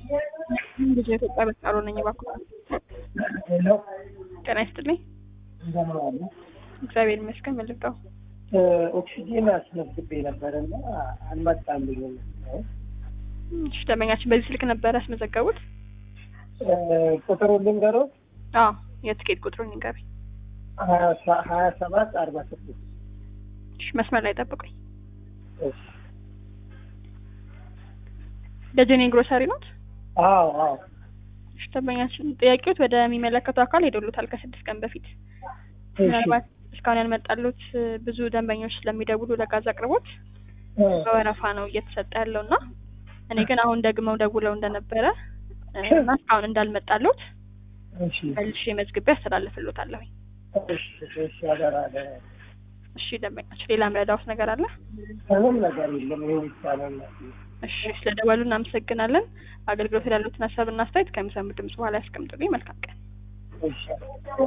ብዙ የኢትዮጵያ በቃሉ ነኝ። እባክዎ ሄሎ ጤና ይስጥልኝ። እንደምን ዋሉ? እግዚአብሔር ይመስገን። ምን ልርዳው? ኦክሲጂን አስመዝግቤ ነበር እና አልመጣልኝም። እሺ፣ ደንበኛችን በዚህ ስልክ ነበር ያስመዘገቡት? ቁጥሩን ልንገሮት አዎ፣ የትኬት ቁጥሩን ይንገሩኝ። ሀያ ሰባት አርባ ስድስት እሺ፣ መስመር ላይ ጠብቁኝ። እሺ። ደጀኔ ግሮሰሪ ኖት? አዎ አዎ እሺ፣ ደንበኛችን ጥያቄዎት ወደሚመለከተው አካል ሄደሉታል ከስድስት ቀን በፊት ምናልባት እስካሁን ያልመጣሉት ብዙ ደንበኞች ስለሚደውሉ ለጋዝ አቅርቦት በወረፋ ነው እየተሰጠ ያለው እና እኔ ግን አሁን ደግመው ደውለው እንደነበረ እና እስካሁን እንዳልመጣሉት እሺ መልሼ መዝግቤ አስተላልፍሎታለሁ። እሺ እሺ አደራ አደራ። እሺ ደንበኛችን፣ ሌላ ምረዳውት ነገር አለ? ምንም ነገር የለም። ይሄ ብቻ ነው እናቴ። እሺ ስለደወሉ እናመሰግናለን። አገልግሎት ያሉትን ሀሳብና አስተያየት ከሚሰሙ ድምጽ በኋላ ያስቀምጡልኝ። መልካም ቀን። እሺ